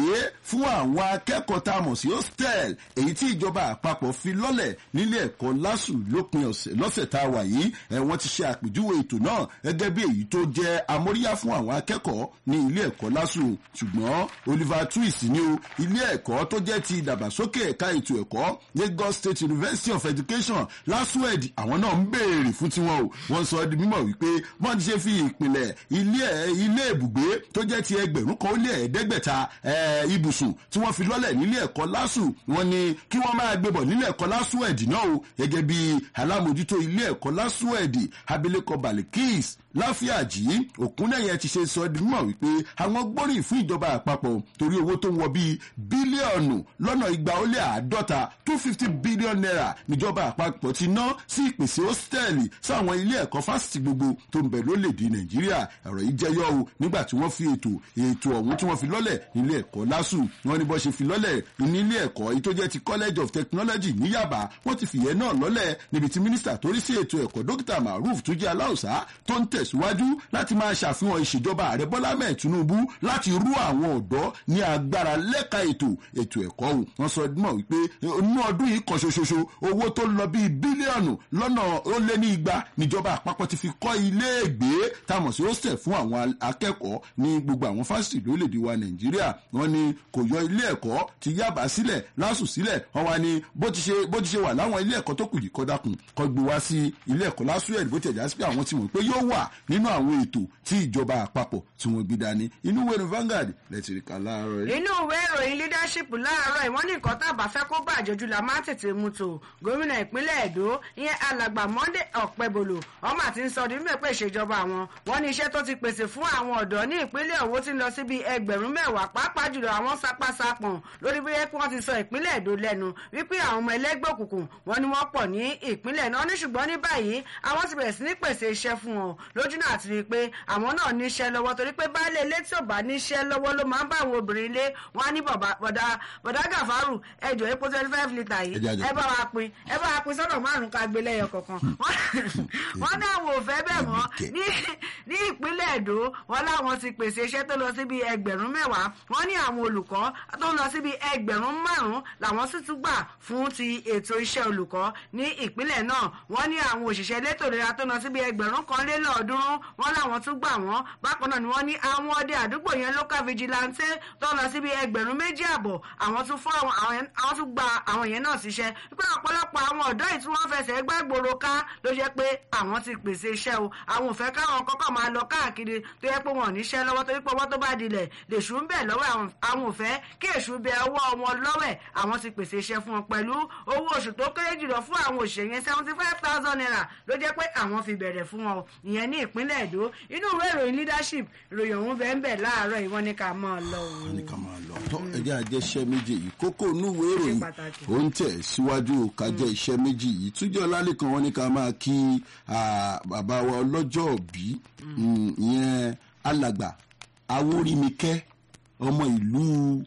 fún àwọn akẹ́kọ̀ọ́ tá a mọ̀ sí hostel èyí tí ìjọba àpapọ̀ fi lọ́lẹ̀ nílé ẹ̀kọ́ lásù lópin ọ̀sẹ̀ lọ́sẹ̀ tá a wà yìí ẹ̀ wọ́n ti ṣe àpèjúwe ètò náà gẹ́gẹ́ bí èyí tó jẹ́ amóríyá fún àwọn akẹ́kọ̀ọ́ ní ilé ẹ̀kọ́ lásù ṣùgbọ́n Oliver Twist ní o ilé ẹ̀kọ́ tó jẹ́ ti ìdàgbàsókè ẹ̀ka ètò ẹ̀kọ́ Lagos State University of Education LASUED àwọn náà ń béèrè fún tiwọn o wọ́n sọ di mímọ̀ wípé wọ́n ti ṣe fi ìpìlẹ̀ ilé ilé ibùgbé tó jẹ́ ti ẹgbẹ̀rún kan ó lé ẹ̀ẹ́dẹ́gbẹ̀ta ibùsùn tí wọ́n fi lọ́lẹ̀ nílé ẹ̀kọ́ LASU wọ́n ní kí wọ́n máa gbébọ̀ nílé ẹ̀kọ́ LASUED náà o gẹ́gẹ́ bí alámòjútó ilé ẹ̀kọ́ LASUED abilékọ Balikis láfíàjì òkúnnẹ̀yẹ ti ṣe sọ di mímọ̀ wípé àwọn gbóríyìn fún ìjọba àpapọ̀ torí owó tó ń wọ bíi bílíọ̀nù lọ́nà igba ó lé àádọ́ta two fifty billion naira níjọba àpapọ̀ ti ná sí ìpèsè hóstẹ́ẹ̀lì sáwọn ilé ẹ̀kọ́ fásitì gbogbo tó ń bẹ lólèdè nàìjíríà ọ̀rọ̀ yìí jẹyọ o nígbà tí wọ́n fi ètò ètò ọ̀hún tí wọ́n fi lọ́lẹ̀ nílé ẹ̀kọ́ lásù wọ́n ní bọ́ ṣe fi lọ́lẹ̀ nílé ẹ̀kọ́ èyí tó jẹ́ ti college of technology ní yàbá wọ́n ti fìyẹn náà lọ́lẹ̀ níbi tí mínísítà tó rí sí ètò ẹ̀kọ́ dókítà maruf tó jẹ́ aláùsá tó ń tẹ̀síwájú láti máa ṣàfihàn ìṣèjọba ààrẹ bọ́lá mẹ́ẹ̀ tinubu láti rú àwọn ọ̀dọ́ ní agbára lẹ́ka ètò ètò ẹ̀kọ́ o wọ́n sọ mọ̀ wípé inú ọdún yìí kan ṣoṣoṣo owó tó lọ bíi bílíọ̀nù lọ́nà ó lé ní igba níjọba àpapọ̀ ti fi kọ́ iléègbé táwọn sí hostel fún àwọn akẹ́kọ̀ọ́ ní gbogbo àwọn fásitì lórílẹ̀‐èdè wa nàìjíríà wọ́n ní kò yọ ilé ẹ̀kọ́ ti yábà sílẹ̀ lásù sílẹ̀ wọ́n wá ní bó ti ṣe bó ti ṣe wà láwọn ilé ẹ̀kọ́ tó kù yìí kọ́dákùn kọ́ gbé wá sí ilé ẹ̀kọ́ lásù ẹ̀ bó ti ẹ̀já sí pé àwọn ti mọ̀ pé yóò wà nínú àwọn ètò tí ìjọba àpapọ̀ tí wọ́n gbé dání inú ìwé Vanguard lẹ́tìrìkà láàárọ̀ yìí. inú ìwé ìròyìn leadership láàárọ̀ ìwọ́n ní nǹkan tá a bá fẹ́ kó bàjẹ́ ojú la máa tètè mú tó gómìnà ìpínlẹ̀ Èdó ìyẹn alàgbà Monday Ọ̀pẹ́bọlò ọmọ àti ń sọ ọdún mẹ́pẹ́ ìṣèjọba àwọn wọn ní iṣẹ́ tó ti pèsè fún àwọn ọ̀dọ́ ní ìpínlẹ̀ Òwò ti ń lọ síbi ẹgbẹ̀rún mẹ́wàá pàápàá jùlọ àwọn sapasapọ̀n lórí bí wọ́n ti sọ ìpínlẹ̀ Èdó lẹ́nu wípé àwọn ọmọ ẹlẹ́gbẹ́ òkùnkùn wọn ni wọ́n pọ̀ ní ìpínlẹ̀ náà ní ṣùgbọ́n ní báyìí àwọn ti bẹ̀rẹ̀ sí ní pèsè iṣẹ́ fún wọn lójú náà ti rí i pé àwọn náà níṣẹ́ lọ́wọ́ torí pé baálé ilé tí ò bá níṣẹ́ lọ́wọ́ ló máa ń bá àwọn obìnrin ilé wọn á ní bọ̀dá bọ̀dá gàfárù ẹjọ́ epo twenty five litre yìí ẹ bá wa pín ẹ bá wa pín sọ́nà márùn-ún ká gbé lẹ́yọ kọ̀ọ̀kan wọ́n ní àwọn ò fẹ́ bẹ́ẹ̀ mọ́ ní ìpínlẹ̀ Èdó wọn láwọn ti pèsè iṣẹ́ tó lọ síbi ẹgbẹ̀rún mẹ́wàá wọ́n ní àwọn olùkọ́ tó lọ síbi ẹgbẹ̀rún márùn-ún làwọn sì tún gbà fún ti ètò iṣẹ́ olùkọ́ ní ìpínlẹ̀ náà wọ́n ní àwọn òṣìṣẹ́ elétò ìlera tó lọ síbi ẹgbẹ̀rún kan lé lọ́ọ̀ọ́dúnrún wọ́n láwọn tún gbà wọ́n bákan náà ni wọ́n ní àwọn ọdẹ àdúgbò yẹn local vigilante tó lọ síbi ẹgbẹ̀rún méjì àbọ̀ àwọn tún fún àwọn àwọn tún gba àwọn yẹn náà síṣẹ́ pé ọ̀pọ̀lọpọ̀ àwọn ọ̀dọ́ yìí tí wọ́n fẹsẹ̀ gbàgbòrò ká ló jẹ́ pé àwọn ti pèsè iṣẹ́ o àwọn ò fẹ́ káwọn kọ́kọ́ máa lọ káàkiri tó yẹ pé wọn ò níṣẹ́ lọ́wọ́ torí pé ọwọ́ tó bá dilẹ̀ lèṣù ń bẹ̀ lọ́wọ́ àwọn ò fẹ́ kí èṣù bẹ ọwọ́ wọn lọ́wẹ̀ àwọn ti pèsè iṣẹ́ fún wọn pẹ̀lú owó oṣù tó kéré jùlọ fún àwọn òṣèré yẹn seventy five thousand naira ló jẹ́ pé àwọn fi bẹ̀rẹ̀ fún wọn ìyẹn ní ìpínlẹ̀ Èdó inú ìwé ìròyìn leadership ìròyìn ọ̀hún bẹ́ẹ̀ ń bẹ̀ láàárọ̀ ìwọ́n ní ká máa lọ òun. wọ́n ní ká máa lọ tọ́ ẹjẹ́ àjẹsẹ́ méjì yìí kókó núwèé ìròyìn ó ń tẹ̀ síwájú kájẹ́ iṣẹ́ méjì yìí túnjọ́ lálẹ́kan wọ́n ní ká máa kí bàbá wa ọlọ́jọ́ òbí ìyẹn alàgbà awórímikẹ́ ọmọ ìlú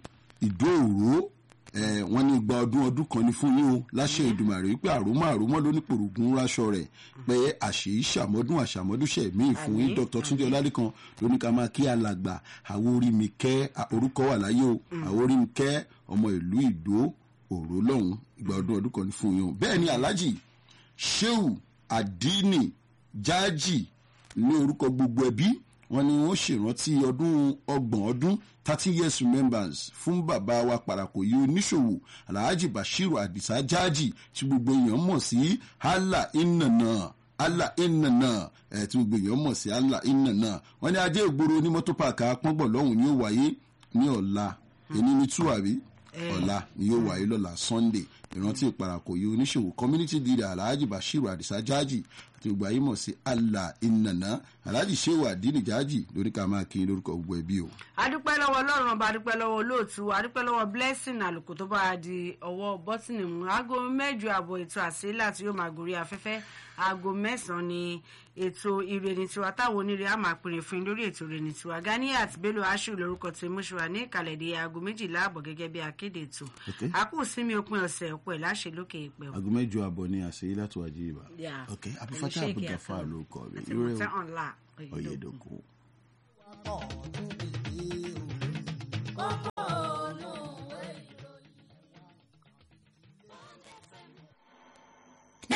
ìdóòró wọ́n ní gba ọdún ọdún kan ní fún yín o láṣẹ ìdùmàrè wípé àròmọ àròmọ ló ní pòrògùn ráṣọ rẹ̀ pé àṣèyí ṣàmọdún àṣàmọdúnṣe míì fún yín dr túnjẹ ọlálẹkan ló ní ká máa kí alàgbà àwòrìmìkẹ́ orúkọ wà láyé o àwòrìmìkẹ́ ọmọ ìlú ìdó òró lọ́hùn ìgbà ọdún ọdún kan ní fún yín o bẹ́ẹ̀ ni alhaji sheu adini jaji ní orúkọ gbogbo ẹbí wọ́n ní wọ́n ṣèrántí ọdún ọgbọ̀n ọdún thirty years remembrance fún bàbá wa Parakoyi oníṣòwò alhaji bashiru adisa jaji tí gbogbo èèyàn mọ̀ sí allah inana allah inana ẹ̀ tí gbogbo èèyàn mọ̀ sí allah inana wọ́n ní ajé ìgboro ní mọ́tò pàkà pọ́ngbọ̀n lọ́hùn ni ó wáyé ní ọ̀la ẹni ní túwàrí ọ̀la ni yóò wáyé lọ́la sunday ìrántí Parakoyi oníṣòwò community leader alhaji bashiru adisa jaji àti gbogbo ayé mọ̀ sí allah inana alhaji sehu adini jaji lórí ká máa kí lórúkọ gbogbo ẹbí o. adúpẹ́ lọ́wọ́ ọlọ́run ọba adúpẹ́ lọ́wọ́ olóòtú adúpẹ́ lọ́wọ́ blessing àlùkò tó bá a di ọwọ́ bọ́tìnì mú aago mẹ́jọ àbọ̀ ètò àsílà tí yóò máa gorí afẹ́fẹ́ aago mẹ́sàn-án ni ètò ìrèní tiwa táwọn onírè á máa pèrè fún lórí ètò ìrèní tiwa Ganiat Bello Ashiru lórúkọ tí mo ṣe wà ní ìkàlẹ̀ di aago méjìlá àbọ̀ gẹ́gẹ́ bí akéde ètò àkú sinmi òpin ọ̀sẹ̀ ọ̀pọ̀ ẹ̀ láṣẹ lókè ìpẹ́ aago mẹ́jọ àbọ̀ ni àṣeyí láti wájú ìbá ok abufata abugafa ló kọ rẹ irú ẹ ọyẹdọkọ. kókó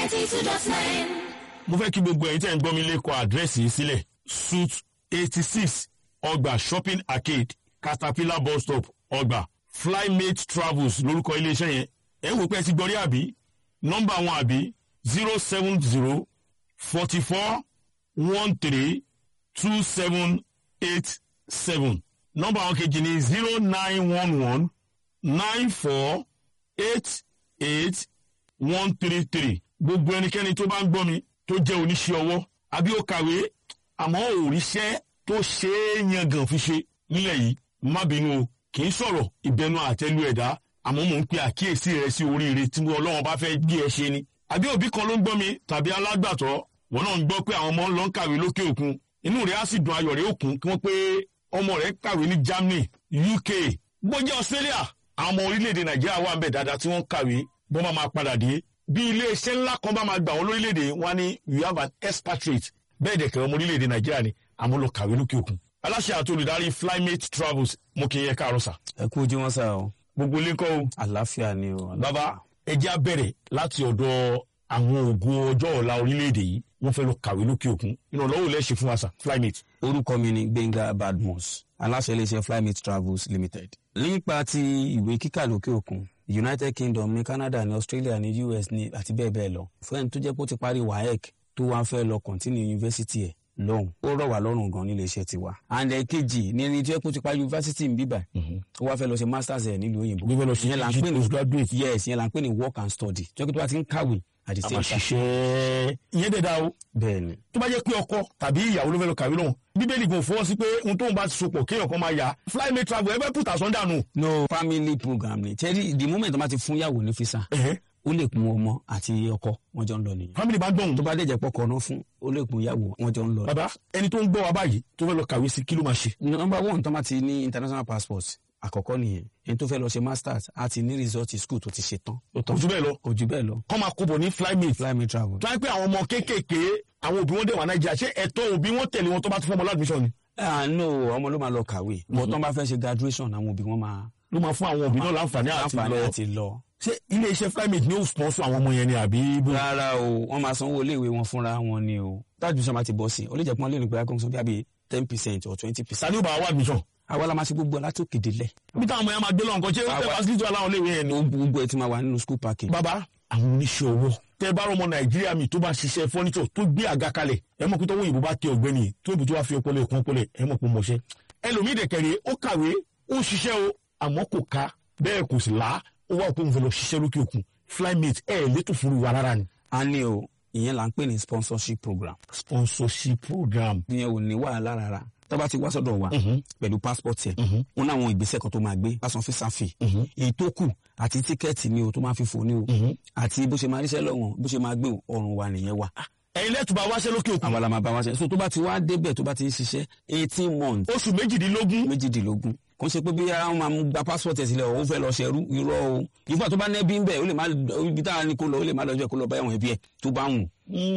92.9. mo fẹ́ kí gbogbo ẹ̀yin tẹ́ ń gbọ́ mi lẹ́kọ̀ọ́ àdírẹ́sì yìí sílẹ̀ suit eighty six ọgbà shopping arcade caterpillar bus stop ọgbà flymate travels lórúkọ iléeṣẹ́ yẹn ẹ̀ ń wò pé ẹ ti gbọ́ rí àbí nọ́mbà wọn àbí zero seven zero forty four one three two seven eight seven nọ́mbà wọn kejì ní zero nine one one nine four eight eight one three three gbogbo ẹnikẹ́ni tó bá ń gbọ́ mi tó jẹ́ oníṣẹ́ ọwọ́ àbí ó kàwé àmọ́ òrìṣẹ́ tó ṣe é yangàn fi ṣe nílẹ̀ yìí má bínú o kì í sọ̀rọ̀ ìbẹnu àtẹlu ẹ̀dá àmọ́ mò ń pe àkíyèsí rẹ sí oríire tí mo ọlọ́run bá fẹ́ gbé ẹ ṣe ni. àbí òbí kan ló ń gbọ́ mi tàbí alágbàtọ́ wọn náà ń gbọ́ pé àwọn ọmọ ń lọ ń kàwé lókè òkun inú rẹ̀ á sì dùn ayọ̀ rẹ̀ òkun kí wọ́n pé ọmọ rẹ̀ kàwé ní Germany UK gbọ́jẹ́ Australia àwọn ọmọ orílẹ̀-èdè Nàìjíríà wà ń bẹ̀ dáadáa tí wọ́n ń kàwé bọ́n bá máa padà dé bí iléeṣẹ́ ńlá kan bá máa gbà wọ́n lórílẹ̀‐èdè wọn ni we have an expatriate bẹ́ẹ̀ dẹ̀ kẹ́ ọmọ orílẹ̀‐èdè nàìjíríà ni àmọ́ lọ kàwé lókè òkun. aláṣẹ àti olùdarí flymate travels mo kì í yẹ káàárọ̀ sà. ẹ kú ojú wọn sá o gbogbo ilé ńkọ́ o. àlàáfíà ni o. bàbá ẹ jẹ́ á bẹ̀rẹ̀ láti ọ̀dọ̀ àwọn ògo ọjọ́ ọ̀la orílẹ̀‐èdè yìí wọ́n fẹ́ lọ kàwé lókè òkun ìrànlọ́wọ́ lẹ́ ṣe fún wa sà flymate. orúkọ mi ni gbẹ̀ngà badmus aláṣẹ iléeṣẹ́ flymate travels limited. nípa ti ìwé kíkà lókè òkun united kingdom ní canada ní australia ní us ní àti bẹ́ẹ̀ bẹ́ẹ̀ lọ fún ẹni tó jẹ́ pé ó ti parí waec tó wá fẹ́ lọ continue university ẹ̀ lọ́hùn ó rọ̀ wá lọ́rùn gan nílé iṣẹ́ tiwa. and ẹ̀kejì ní ẹni tó yẹ kó ti parí university ń bíbà ó wá fẹ́ lọ ṣe masters ẹ̀ nílùú òyìnbó. Ó fẹ́ lọ ṣe Ìyẹn là ń pè ní- postgraduate. yes ìyẹn là ń pè ní work and study tó yẹ kó tó bá ti ń kàwé at the a same máa time. ṣiṣẹ́ ìyẹn dẹ̀ da o bẹ́ẹ̀ ni tó bá jẹ́ pé ọkọ tàbí ìyàwó ló fẹ́ lọ kàwé lọ́hùn bíbélì kò fọwọ́ sí pé ohun tóun bá ti sopọ̀ kéèyàn kan máa yà flymate travel ẹ fẹ́ put àsán dànù. no family program ni tẹ́lí the moment tó bá ti fún yàwó ní fisa Ẹ̀hẹ́. ó lè kun ọmọ àti ọkọ wọn jọ ń lọ nìyẹn family bá gbọ̀hún tó bá dẹ̀jẹ̀ pọkọ náà fún ó lè kun yàwó wọn jọ ń lọ. bàbá ẹni tó ń gbọ́ wa báyìí tó fẹ́ lọ kàwé sí kí ló máa ṣe. number one tó bá ti ní international passport àkọ́kọ́ nìyẹn ẹni tó fẹ́ lọ ṣe masters á ti ní result school tó ti ṣe tán ó kò tán jù bẹ́ẹ̀ lọ kò jù bẹ́ẹ̀ lọ kọ́ máa kóbọ̀ ní flymate. fly me travel. tó yẹ pé àwọn ọmọ kéékèèké àwọn òbí wọn dẹ̀ wà nàìjíríà ṣé ẹ̀tọ́ òbí wọn tẹ̀lé wọn tó bá ti fún ọmọ ládùmíṣàn ni. ah no ọmọ ló máa lọ kàwé bọ́ tó ń bá fẹ́ ṣe graduation àwọn òbí wọn máa ló máa fún àwọn òbí náà láǹfààní àti láǹfààní lọ. àti lọ. ṣé ilé iṣẹ́ flymate ni ó sponsor àwọn ọmọ yẹn ni àbí bó. rárá o wọ́n máa sanwó iléèwé wọn fúnra wọn ni o tájú sọ ma ti bọ́ sí i ó lè jẹ́ pé wọ́n lè ní pé akóso bí i ten percent or twenty percent. sani ó bá wa admission. àwa la máa ṣe gbogbo látòkè délẹ̀. bí táwọn ọmọ yẹn máa gbé lọ nǹkan ṣé ó fẹ́ Àwa- facility wà láwọn iléèwé yẹn ni. gbogbo ẹ ti máa wà nínú school package. bàbá àwọn oníṣẹ́ ọwọ́ tẹ bá rọmọ nàìjíríà mi tó bá ṣiṣẹ́ fọ́nítọ̀ tó gbé àga kalẹ̀ ẹ mọ̀ pé tọ́wọ́ òyìnbó bá tẹ ọ̀gbẹ́ni yìí, tó ìbò tó wá fi ọpọlọ ẹ̀kọ́ ọpọlọ ẹ̀ ẹ mọ̀ pé mọ̀ṣẹ́ ẹlòmíì dẹ̀kẹ̀rẹ̀ ó kàwé ó ń ṣiṣẹ́ o àmọ́ kò ká bẹ́ẹ̀ kò sì lá ó wà pé òun fẹ́ lọ ṣiṣẹ́ lókè òkun flymate ẹ̀ létò fúru wa rárá ni. a ní o ìyẹn là ń pè ní sponsorship program. sponsorship program ìyẹn ò ní wàhálà rárá tó bá ti wá sọ́dọ̀ wa pẹ̀lú passport ẹ̀ wọn ní àwọn ìgbésẹ̀ kan tó máa gbé lásán fi sáfì èyí tó kù àti tíkẹ́ẹ̀tì ni o tó máa fi fò ní o àti bó ṣe máa ríṣẹ́ lọ́wọ́n bó ṣe máa gbé o, ọrùn wa nìyẹn wa. ẹ̀yin lẹ́tùbà wáṣẹ́ lókè òkun àwa la máa bá wa ṣe so tó bá ti wá débẹ̀ tó bá ti ń ṣiṣẹ́ eighteen months oṣù méjìdínlógún méjìdínlógún kò ń ṣe pé bí ara wọn máa mú gba passport ẹ̀ sílẹ̀ ó fẹ́ lọ ṣẹrú irọ́ o ìgbà tó bá nẹ́bí ń bẹ̀ ó lè má ibi tá a ní kó lọ ó lè má lọ jẹ́ kó lọ bá ẹ̀wọ̀n ẹbí ẹ̀ tó bá wù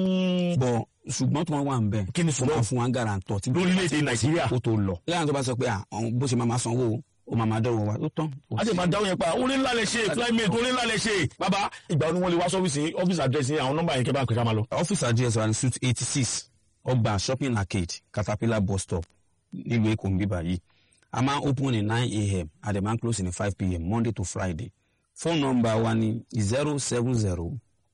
bọ̀ ṣùgbọ́n tó máa wà ń bẹ̀ Kí ni ó máa ṣùgbọ́n? fún wa ń garantọ̀ tí lórílẹ̀‐èdè nàìjíríà kó tó lọ. lẹ́yìn tó bá sọ pé à ọ̀hún bó ṣe máa máa sanwó o, ó máa máa dọ̀rọ̀ wa ó tán. a sì máa dáhùn yẹn pa orí ńlá lè ṣe flymate orí ńlá lè ṣe bàbá ìgbà wo ni wọ́n lè wá sọ́fíìsì ọ́fíìsì àdírẹ́sì àwọn nọ́mbà yẹn kẹ́ bá ń pè ká máa lọ. ọ́fíìsì address wa ní suite eighty six ọgbà shopping arcade caterpillar bus stop nílùú èkó ń bíbá yìí a máa ń open ní nine a.m. a dẹ̀ máa ń close ní five p.m. monday to friday phone number wa ní zero seven zero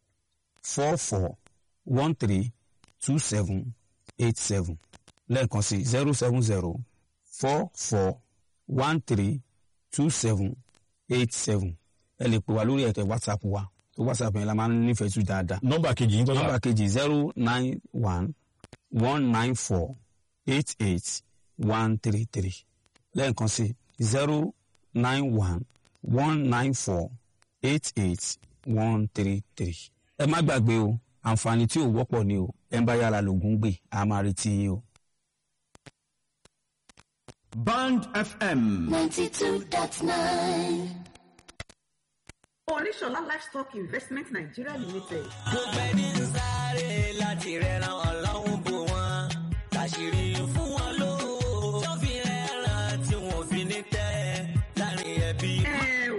four four one three two seven eight seven lẹ́ẹ̀kan sí zero seven zero four four one three two seven eight seven ẹ lè pè wá lórí ẹ̀tẹ̀ whatsapp wa tó whatsapp yẹn la máa ń nífẹ̀ẹ́ sí dáadáa nọ́mbà kejì yín kọ́ nọ́mbà kejì zero nine one one nine four eight eight one three three lẹ́ẹ̀kan sí zero nine one one nine four eight eight one three three. ẹ má gbàgbé o àǹfààní tí ò wọ́pọ̀ ni o ẹ ń bá yàrá lògùn gbé a máa retí yín o. Band FM. 92.9. oníṣọlá livestock investment nigeria limited gbogbo ẹni ń sáré láti rẹran ọlọ́run bò wọ́n láṣìírí fún wọn lówó tó fi rẹran tí wọn fi ní tẹ́ láàrin ẹbí. ẹ ò ká má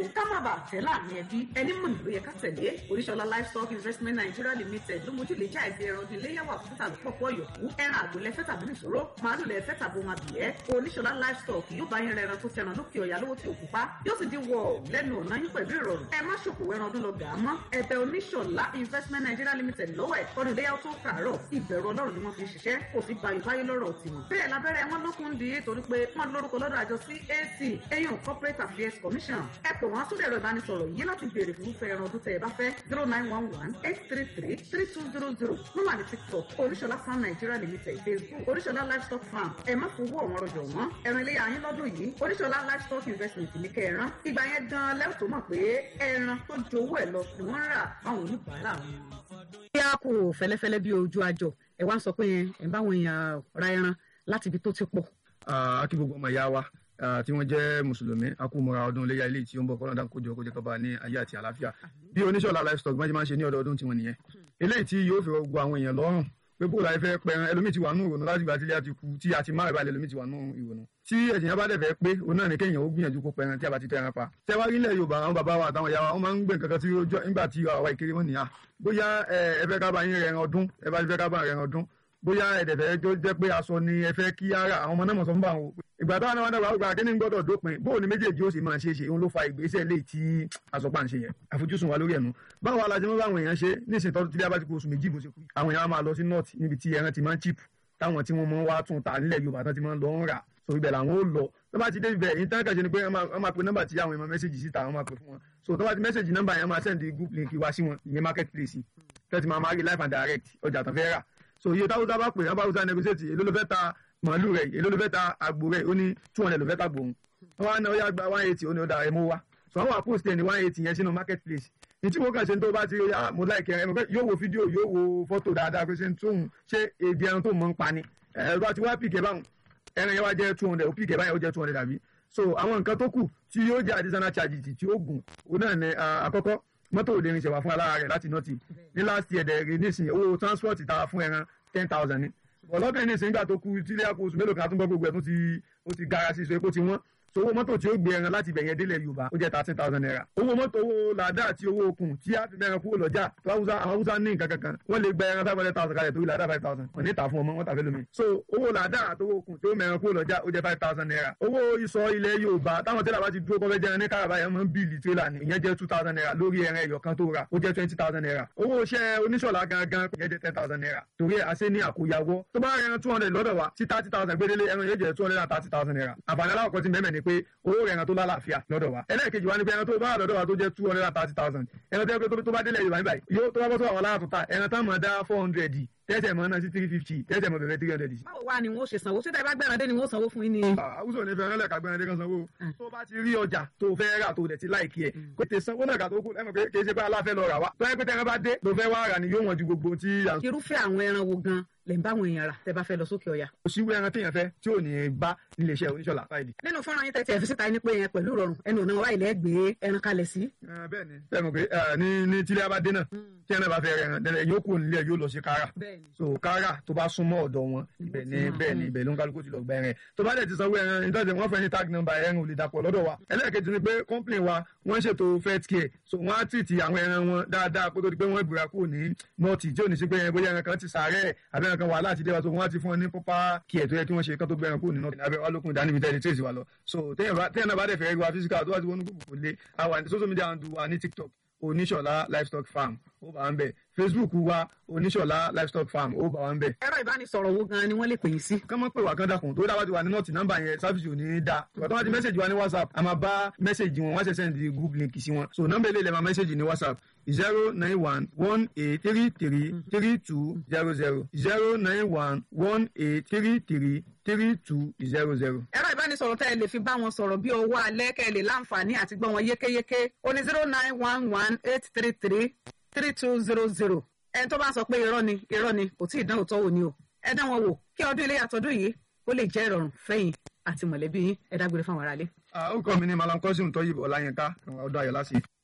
bàa tẹ́ láàrin ẹbí ẹni mọ̀ nílò yẹ ká tẹ̀lé oríṣọlá livestock investment nigeria limited ló mójú lè já ẹbí ẹran ọdún iléyàwó àfúntà lọ́pọ̀ yòókù ẹran àgbò lẹ́fẹ́ tàbí nìṣòro màálù lẹ́fẹ́ tàbí ohun àbíyẹ́ oníṣọlá livestock yóò bá yín rẹ ẹran tó tẹran lókè ọ̀yà lówó tí òkú pa yóò sì di wọ̀ lẹ́nu ọ̀nà yín pẹ̀lú ìrọ̀rùn ẹ má ṣòkòwò ẹran ọdún lọ gà á mọ́ ẹ̀bẹ̀ oníṣọlá investment nigeria limited lọ́wọ́ ẹ̀ ọdún iléyàwó tó kàárọ̀ ìbẹ̀rù ọlọ́run ni wọ́n fi ṣiṣẹ́ kò sí gbayò báyé lọ́rọ̀ tiwọn bẹ́ẹ̀ lábẹ́rẹ́ wọn lókun di torí pé wọ́n lórúkọ lọ́dọ̀ àjọ cac eyín corporate affairs commission ẹ pè wọ́n sórí ẹ̀rọ ìbánisọ̀rọ̀ yìí láti béèrè fún irúfẹ́ ẹran ọdún tẹ ẹ bá fẹ́ zero nine one one eight three three three two zero zero wọ́n wà ní tiktok oríṣọlá farm nigeria limited facebook oríṣọlá livestock farm ẹ má fowó ọ̀wọ́n rọjò wọ́n ẹran ilé ayín lọ́dún yìí oríṣọlá livestock investment ní kẹran ìgbà yẹn gan lẹ́wọ̀n tó mọ̀ pé ẹran tó jowó ẹ̀ lọ ni wọ́n rà fáwọn oníbàárà wọn. bí a kò fẹ́lẹ́fẹ́lẹ́ bí ojú àjọ ẹ wá ń sọ pé ẹ báwọn èèyàn ra ẹran láti ibi tó ti pọ̀. a kí gbogbo ọmọ ìyá wa tí wọ́n jẹ́ mùsùlùmí akúmọ̀ra ọdún iléyà ilé tí ó ń bọ̀ kọ́nà dáhùn kójọ kójọ kọba ní ayé àti àlàáfíà bí oníṣọ́lá livestock máa ń máa ń ṣe ní ọdọọdún tiwọn nìyẹn eléyìí tí yóò fi gbogbo àwọn èèyàn lọ́rùn pé bóòlù ayé fẹ́ pẹran ẹlòmíì ti wà nù ìrònú láti ìgbà tí ilé àti kú tí a ti máa ìbàlẹ̀ ẹlòmíì ti wà nù ìrònú tí ẹ̀jẹ̀ yẹn bá dẹ̀ fẹ́ pé òun náà ní kéèyàn ó gbìyànjú kó pẹran tí a bá ti tẹran pa tẹ wá rí ilẹ̀ yorùbá àwọn bàbá wa àtàwọn ìyá wa wọ́n máa ń gbé nǹkan kan tí ó jọ nígbà tí àwa ìkéré wọn nìyà bóyá ẹ fẹ́ ká bá yín rẹran ọdún ẹ bá fẹ́ ká bá rẹran ọdún bóyá ẹ̀dẹ̀fẹ̀ tó jẹ́ pé aṣọ ni ẹ fẹ́ kí ara àwọn ọmọ náà mọ̀ sọ fún bá wọn. ìgbà táwọn náà wá dàgbà àgbà kí ni gbọ́dọ̀ dópin bóun ni méjèèjì ó sì máa ṣe é ṣe òun ló fa ìgbésẹ̀ lé tí àsọpá ń ṣe yẹn àfojúsùn wa lórí ẹ̀nu. báwo alájẹ mọ́ báwọn èèyàn ṣe nísìnyí tọ́jú tí abá ti kó oṣù méjì bó ṣe kú. àwọn èèyàn máa lọ sí north níbi tí ẹran ti máa ń chip táwọn tí wọ́n mọ́ wá tún ta nílẹ̀ yorùbá tán ti máa ń lọ ń rà so ibẹ̀ làwọn ó lọ tó bá ti dé ibẹ̀ yìí tán kàṣe ni pé wọ́n máa pe nọ́mbà tí àwọn èèyàn mẹ́sẹ̀gì síta wọ́n máa pe fún wọn so tó bá ti mẹ́sẹ̀gì nọ́mbà yẹn máa send group link wá sí wọn ìyẹn market place tẹ́tí máa máa rí live and direct ọjà tán fẹ́ rà so iye táwọn tábà pè wọn bá wúsá negotiate èló ló fẹ́ ta màálù rẹ̀ èló ló fẹ́ ta àgbò rẹ̀ ó ní two hundred ló fẹ́ ta gbòòrùn wọn á ná ó yá gba one eighty ó ní ó da ẹ̀ mú wá so àwọn àpòst ẹ̀ ní one eighty yẹn sínú market place ní tí mo kàn ṣe tó bá ti rí ah mo like ẹ ẹ yóò wo fídíò yóò wo fọ́tò dáadáa pé ṣe ń tóun ṣé èdè ẹran tó mọ̀ ń pa ni ẹ bá ti wá pìkẹ́ báwọn ẹran yẹn wá jẹ́ two hundred ó pìkẹ́ báyẹn ó jẹ́ two hundred àbí so àwọn nǹkan tó kù tí yóò jẹ́ additional charges tí ó gùn òun náà ní àkọ́kọ́ mọ́tò ò lè rin ṣẹ̀wá fún alára rẹ̀ láti nọ́ọ̀tì ní last year dẹ̀ rí nísìnyí owó transport ta fún ẹran ten thousand ni ọlọ́dún yìí nísìnyí gbà tó kú tílé àpò oṣù mélòó kan àtúngbọ́ gbogbo ẹ̀ tó ti ó ti gara sí so epo ti wọ́n so owó mọ́tò tí ó gbé ẹran láti ibẹ̀yẹn délẹ̀ yorùbá ó jẹ́ thirteen thousand naira owó mọ́tò owó làdá àti owó okùn tí a fi mẹ́ran kúrò lọ́jà tó àwọn haúsá ní nǹkan kankan wọ́n lè gba ẹran five hundred thousand kalẹ̀ torí làdá five thousand wọ́n ní ta fún ọmọ wọ́n ta fẹ́ lómi so owó làdá àti owó okùn tí ó mẹ́ran kúrò lọ́jà ó jẹ́ five thousand naira owó ìsọ ilẹ̀ yorùbá táwọn tẹ́lẹ̀ bá ti dúró kọ́fẹ́ jẹran ní káràbá yẹn mọ́ bíìlì tírélà ni ìyẹn jẹ́ two thousand naira lórí ẹran ẹyọ kan tó ra ó jẹ́ twenty thousand naira owó iṣẹ́ oníṣọ̀lá gangan ìyẹn jẹ́ ten thousand naira torí àṣẹ ní àkóyawọ́ tó bá ẹran two hundred lọ́dọ̀ wa tí thirty thousand gbédélé ẹran yẹn jẹ́ two hundred and thirty thousand naira àǹfààní aláwọ̀ kan ti mẹ́mẹ́ ni pé owó rẹ̀ ẹran tó lálàáfíà lọ́dọ̀ wa ẹlẹ́ẹ̀kejì wa ni pé ẹran tó bá wà lọ́dọ̀ wa tó jẹ́ two hundred and thirty thousand ẹran tó yẹ pé tó bá délẹ̀ yorùbá níbàyí yóò tó bá bọ́ tó àwọn aláàtò ta ẹran tá mọ̀ dá four hundred tẹ́tẹ̀ mọ́ náà sí three fifty tẹ́tẹ̀ mọ́ bẹ̀rẹ̀ three hundred. báwo wá ni wọ́n ṣe sanwó síta ìbá gbẹ̀rẹ̀ dé ni wọ́n sanwó fún yín ni. àwùjọ ní fẹ́ràn lẹ́ka gbẹ̀rẹ̀ dé kan sanwó tó bá ti rí ọjà tó fẹ́ rà tó dẹ̀ ti láìkí ẹ̀ kó tẹ sanwó náà kà tó kù lẹ́mọ̀ pé kì í ṣe pé aláfẹ́ lọ rà wá tó yẹ pé tẹ́ran bá dé tó fẹ́ wá rà ni yóò wọ̀n ju gbogbo tí. irúfẹ́ àwọn ẹran wo gan lè ń bá àwọn èèyàn rà tẹ́ bá fẹ́ lọ sókè ọ̀yà. òṣìwé ẹran téèyàn fẹ́ tí ò ní bá nílé iṣẹ́ oníṣọ́lá fáìlì. nínú fọ́nrán yín tẹ́tí ẹ̀ fi síta ní pé yẹn pẹ̀lú ìrọ̀rùn ẹnu ọ̀nà wa ilẹ̀ gbé ẹran kalẹ̀ sí. bẹ́ẹ̀ni bẹ́ẹ̀ mọ̀ pé ní ní tílé abadé náà tí ẹran bá fẹ́ rẹran dẹ́rẹ́ yóò kúrò nílé yóò lọ sí kára so kára tó bá súnmọ́ ọ̀dọ̀ wọn ibẹ̀ ni bẹ́ẹ̀ ni ibẹ̀ ló ń kálukú ti lọ gba ẹran tó bá dẹ̀ ti sanwó ẹran ìtọ́jú wọn fẹ́ ní tag number ẹran ò lè dàpọ̀ lọ́dọ̀ wa ẹlẹ́ẹ̀kejì ni pé complain wa wọ́n ṣètò fet care so wọ́n á tìtì àwọn ẹran wọn dáadáa kó tó di pé wọ́n gbéra kúrò ní nọ́ọ̀tì tí ò ní sí pé bóyá ẹran kan ti sàárẹ̀ àbí ẹran kan wà láti dé wa so wọ́n á ti fún wọn ní proper care tó yẹ kí wọ́n ṣe kán tó gbé ẹran kúrò ní nọ́ọ̀tì abẹ́ wa lókun ìdánimí tẹ́lẹ̀ trace wa lọ so téèyàn náà bá dẹ̀ fẹ́ rí wa physical tó wá ti wọnú gbogbo kò lé àwa ní social media handle wa ní tiktok oníṣọ̀lá livestock farm ó bá wa ń bẹ̀ facebook wa oníṣọ̀lá livestock farm ó bá wa ń bẹ̀. ẹ̀rọ ìbánisọ̀rọ̀ wo gan ni wọ́n lè pè yín sí. kán mọ́ pé wà kán dàkún tó dáwà ti wà ní nọ́ọ̀tì nọ́mbà yẹn sáfìsì ò ní í da ìgbà tó wá ti mẹ́sẹ̀gì wa ní whatsapp a máa bá mẹ́sẹ̀gì wọn wọ́n ṣẹ̀ sẹ́ndì group link sí wọn so nọ́mbà ilé ilẹ̀ máa mẹ́sẹ̀gì ní whatsapp zero nine one one eight three three three two zero zero zero nine one one eight three three three two zero zero. ẹ̀rọ ìbánisọ̀rọ̀ tẹ́ ẹ lè fi bá wọn sọ̀rọ̀ bí owó alẹ́ kẹ́ ẹ lè láǹfààní àti gbọ́ wọn yékéyéké ó ní zero nine one one eight three three three two zero zero ẹni tó bá sọ pé irọ́ ni irọ́ ni kò tí ì dán òótọ́ wò ni o ẹ dán wọn wò kí ọdún ilé àtọ́dún yìí ó lè jẹ́ ìrọ̀rùn fẹ́yìn àti mọ̀lẹ́bí yín ẹ dágbére fáwọn aráalé. ó kọ́ mi ní malam kọ́sìm tó yìí ọ̀la yẹn ká ọdún ayọ̀ lásìkò.